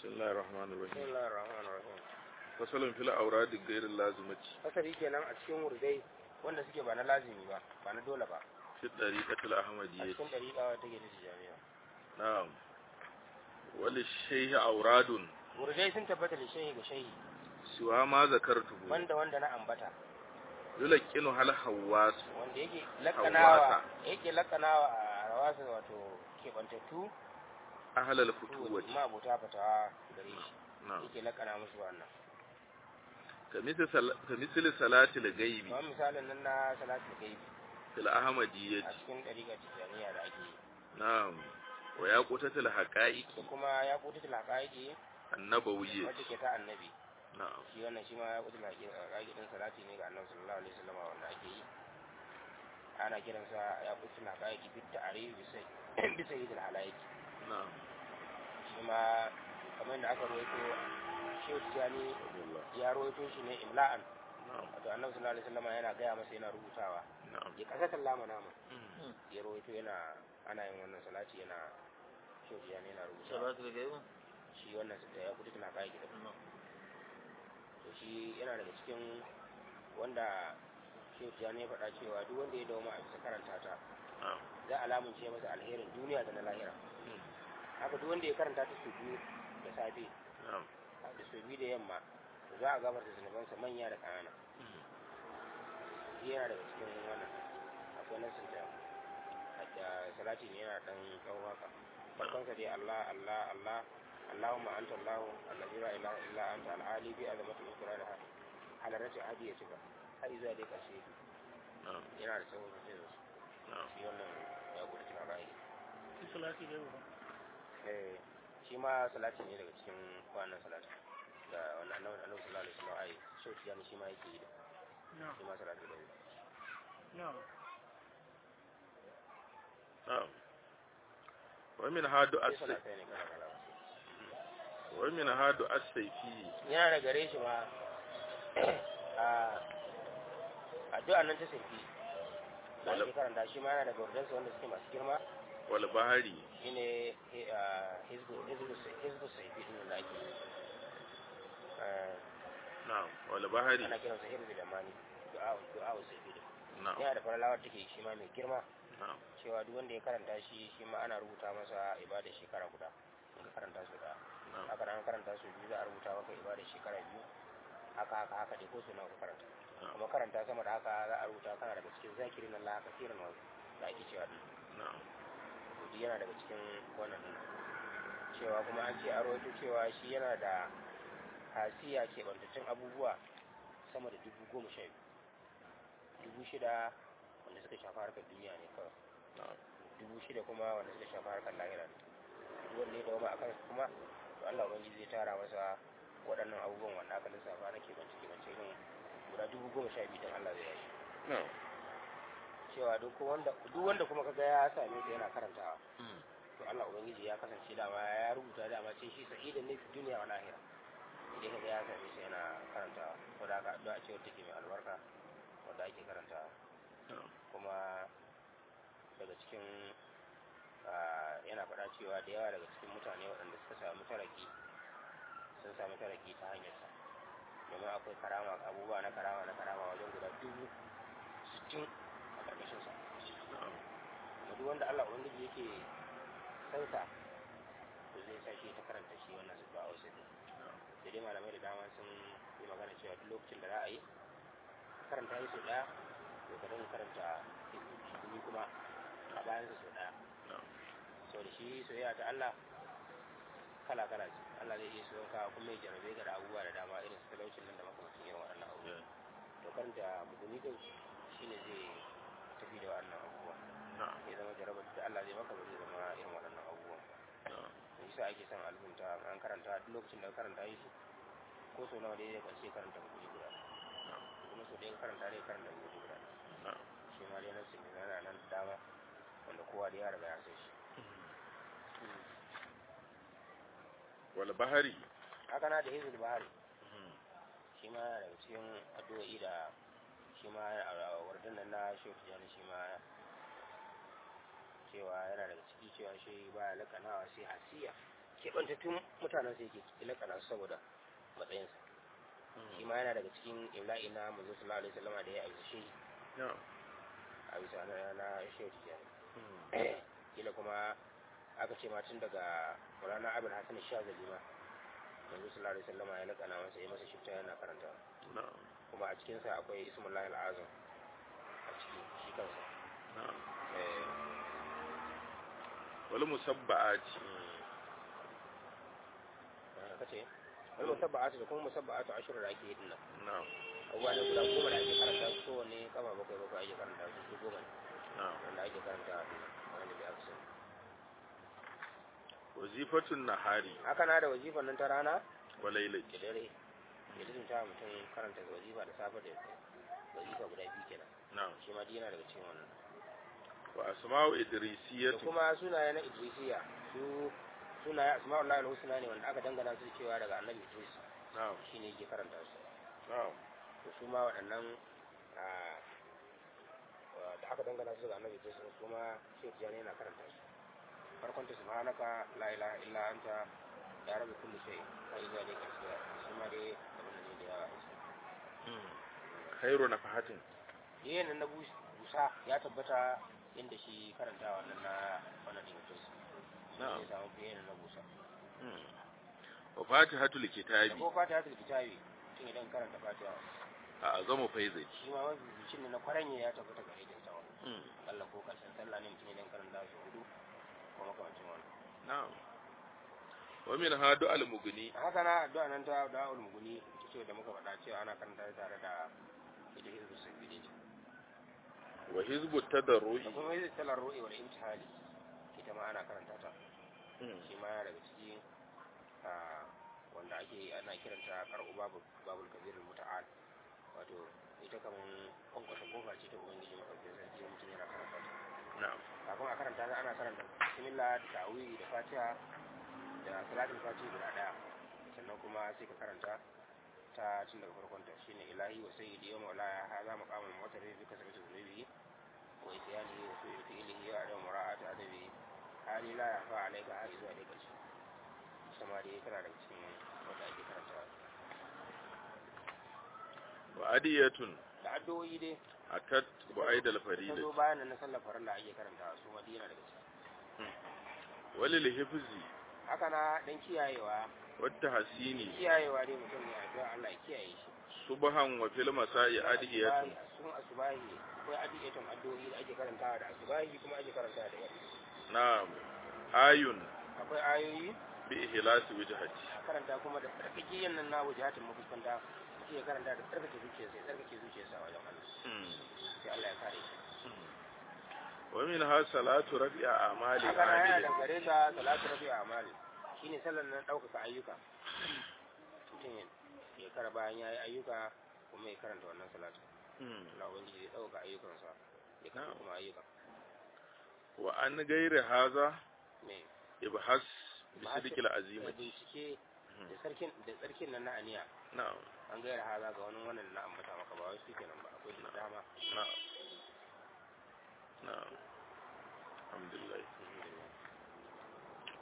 بسم الله الرحمن بسم الرحيم الله الرحمن الرحيم فصل في الأوراد غير اللازمة fasari kenan a cikin wurdai wanda suke ba na lazimi ba ba na dole ba في الطريقة a الأحمدية cikin dariƙa ta gidi jami'a نعم وللشيخ أوراد wurdai sun tabbata da shehi ga shehi سوى ما ذكرته wanda wanda na ambata يلقنها الحواس wanda yake Hawasa. lakanawa yake lakanawa a rawasa wato keɓantattu أهل الفتوة ma abota fatawa gare shi نعم yake lakana musu wannan كمثل سل- كمثل صلاة الغيب kamar misalin nan na salatul gaibi في الأحمدية a cikin dariƙa tijaniya da ake yi نعم وياقوتة الحقائق da kuma ya kuta tilhaƙaƙi النبوية wacce ke ta annabi نعم shi wannan shi ma ya kuta tilhaƙaƙi din salati ne ga annabi sallallahu alaihi wasallam wanda ake yi ana kiransa ya kuta tilhaƙaƙi bit ta'arif bisa bisa yidil halaiki نعم shi ma kamar da aka rawaito shehu tijani ya rawaito shi ne imla'an نعم wato annabi sallallahu alaihi wasallam yana gaya masa yana rubutawa نعم ya kasa kallama nama مم. ya rawaito yana ana yin wannan salati yana shehu tijani yana rubutawa salatul gaibu shi wannan da ya kuta tilhaƙaƙi da to shi yana daga cikin wanda shehu tijani ya faɗa cewa duk wanda ya dauma a bisa karanta ta نعم za a lamunce masa alherin duniya da na lahira مم. haka duk wanda ya karanta ta su biyu da safe نعم da su biyu da yamma to za a gafarta zunubansa manya da ƙanana مم. shi yana daga cikin wannan akwai nasin da da salati ne yana dan tsawon haka farkonsa dai Allah Allah Allah Allahumma anta Allah allazi la ilaha illa anta al-ali bi azamati ikrarha halarati hadi ya cika har zuwa dai karshe نعم yana da tsawon sosai da نعم shi wannan ya gudu cikin ra'ayi salati gaibu eh shi ma salati ne daga cikin wannan salati da wannan annabi annabi sallallahu alaihi wasallam ai shi yani shi ma yake yi da na'am shi ma salati da na'am نعم ومن هادو sai السيف salatai ne kala kala ومن هادو السيفي yana da gare shi ma a addu'a nan ta sirfi da ake karanta shi ma yana da gurdansa wanda suke masu girma والبحري shine hizbu hizbu hizbu saifi din da ake yi. Eh, نعم والبحري ana kiransa hizbu da mani du'a du'a saifi din نعم yana da faralawar take shi ma mai girma نعم cewa duk wanda ya karanta shi shi ma ana rubuta masa ibada shekara guda in ka karanta su da نعم haka an karanta su biyu za a rubuta maka ibada shekara biyu haka haka haka dai ko su nawa ka karanta kuma karanta sama da haka za a rubuta kana daga cikin zakirin Allah kasirin wa da ake cewa din نعم to duk yana daga cikin wannan din cewa kuma an ce a rawaito cewa shi yana da hasiya ke bantattun abubuwa sama da dubu goma sha biyu dubu shida wanda suka shafa harkar duniya ne kawai نعم dubu shida kuma wanda suka shafa harkar lahira ne duk wanda ya dawo a kansu kuma to Allah ubangiji zai tara masa waɗannan abubuwan wanda aka lissafa na kebance kebance irin guda dubu goma sha biyu don Allah zai yashi نعم cewa duk wanda duk wanda kuma kaga ya same ta yana karantawa مم. to Allah ubangiji ya kasance dama ya rubuta dama ce shi sa'idan ne fi duniya wa lahira idan kaga ya same shi yana karantawa ko da haka addu'a ce wacce take mai albarka wanda ake karantawa نعم kuma daga cikin ah, yana faɗa cewa da yawa daga cikin mutane waɗanda suka samu taraki sun samu taraki ta hanyarsa domin akwai karama abubuwa na karama na karama wajen guda dubu sittin a ƙarƙashinsa نعم da duk wanda Allah ubangiji yake sansa to zai sa shi ta karanta shi wannan su ba wasu da dai malamai da dama sun yi magana cewa duk lokacin da za a yi karanta yi sau ɗaya to ka dinga karanta hikumi kuma a bayan su sau ɗaya نعم sau da shi soyayya ta Allah kala kala ce Allah zai iya soyon ka kuma ya jarabe ka da abubuwa da dama irin su talaucin nan da makamacin irin waɗannan abubuwa to karanta muguni din shine zai tafi da waɗannan abubuwa نعم ya zama jarabar da Allah zai maka ba zai zama irin waɗannan abubuwan نعم to yasa ake son albunta an karanta duk lokacin da ka karanta yi su ko sau nawa dai zai ƙarshe karanta muguni guda kuma sau ɗaya ka karanta dai karanta muguni guda نعم shi ma dai nan sun yana nan da dama wanda kowa da ya riga ya sai shi والبحري haka na da hizbul bahari مم. shi ma yana daga cikin addu'o'i da shi ma a wardan nan na shehu tijjani shi ma cewa yana daga ciki cewa shi ba ya lakanawa sai hasiya keɓantattun mutanen sai yake ilakana su saboda matsayinsa shi ma yana daga cikin imla'i na manzo sallallahu alaihi wasallama da ya aisa shi na'am a bisa na na shehu tijjani kila kuma aka ce ma tun daga Maulana Abul Hasan Shazali ma manzo sallallahu alaihi wasallama ya lakana masa ya masa shifta yana karanta na'am kuma a cikin sa akwai Ismullahi al-Azam a ciki shi kansa na'am eh wal musabba'ati mm. kace wani musabba'atu da kuma musabba'atu ashur da ake yi dinnan na'am abubuwa ne guda goma da ake karanta su kowane kama bakwai bakwai ake karanta su su goma ne na'am wanda ake karanta wanda da aka sani wazifatun nahari haka na da wazifan nan ta rana wa lailati da dare ya lizinta mutum karanta wazifa da safe da yamma wazifa guda biyu kenan na'am shi ma duk yana daga cikin wannan wa asma'u da idrisiyatu kuma sunaye na idrisiya su sunaye asma'ullahi al-husna ne wanda aka dangana su cewa daga annabi idris na'am shine yake karanta su na'am to su ma waɗannan ah, wa- da aka dangana su daga annabi idris su ma shi tijani yana karanta su farkon ta subhanaka la ilaha illa anta ya rabu kullu shay kai zuwa dai karshe shi ma dai abin da ne da yawa khairu nafahatin yin na bus- busa ya tabbata inda shi karanta wannan na wannan din idris Na'am. ya samu fiye na busa wa fatihatul da kitabi ko fatiha ta kitabi tun idan karanta fatiha a azamu faizai shi ma wani zucin ne na kwaranye ya tabbata gare da tawa Allah ko karshen sallah ne mutum idan karanta su hudu ko makamancin wannan na'am wa min hadu al mugni haka na addu'a nan ta da ul muguni ita ce da muka faɗa cewa ana karanta ta tare da ita hizbu sabili wa hizbu da tadarrui kuma hizbu talar ru'i wal imtihali ita ma ana karanta ta shi ma yana daga ciki ah, wanda ake ana kiranta karɓu babu babul kabir muta'al wato ita kaman kwankwasa kofa ce ta ubangiji maɗaukin sarki mutum yana karanta ta na'am kafin a karanta ta ana karanta bismillah da ta'awili da fatiha da salatul fatiha guda daya sannan kuma sai ka karanta ta tun daga farkon ta shine ilahi wa sayyidi wa maulaya hadha maqamul mu'tarif bi kasrati dhunubi wa isyani wa su'i fi'lihi wa adam mura'ati adabi hali la yafa alayka har zuwa dai karshe sama dai tana daga cikin wanda ake karanta wa adiyatun da addu'o'i dai atat wa aidal ta zo faridati bayan nan na sallar farilla ake karanta su ma dai yana daga ciki walil hifzi haka na dan kiyayewa wata hasini kiyayewa dai mutum ne addu'a Allah ya kiyaye shi subhan wa fil masa'i adiyatun sun asubahi akwai adiyatun addu'o'i da ake karantawa da asubahi kuma ake karantawa da yamma na'am ayun akwai ayoyi bi ihlasi wajhati karanta kuma da tsarkake nan na wajahatin mafuskanta mutum ya karanta da tsarkake zuciyarsa ya tsarkake zuciyarsa a wajen Allah sai Allah ya kare shi wa min ha salatu rafi'a amali haka na yana amili dangare da salatu rafi a amali shine sallar nan ɗaukaka ayyuka mutum ya- ya kara bayan ya yi ayyuka kuma ya karanta wannan salatu Allah ubangiji ya ɗaukaka ayyukansa ya karanta Na'am. kuma ayyukan wa an gairi haza me ibhas bi Ibhas- sidqil da azimati bincike da sarkin da tsarkin nan na aniya na'am an gaira haza ga wani wannan na ambata maka ba wai su kenan ba akwai da dama na'am na'am alhamdulillah alhamdulillah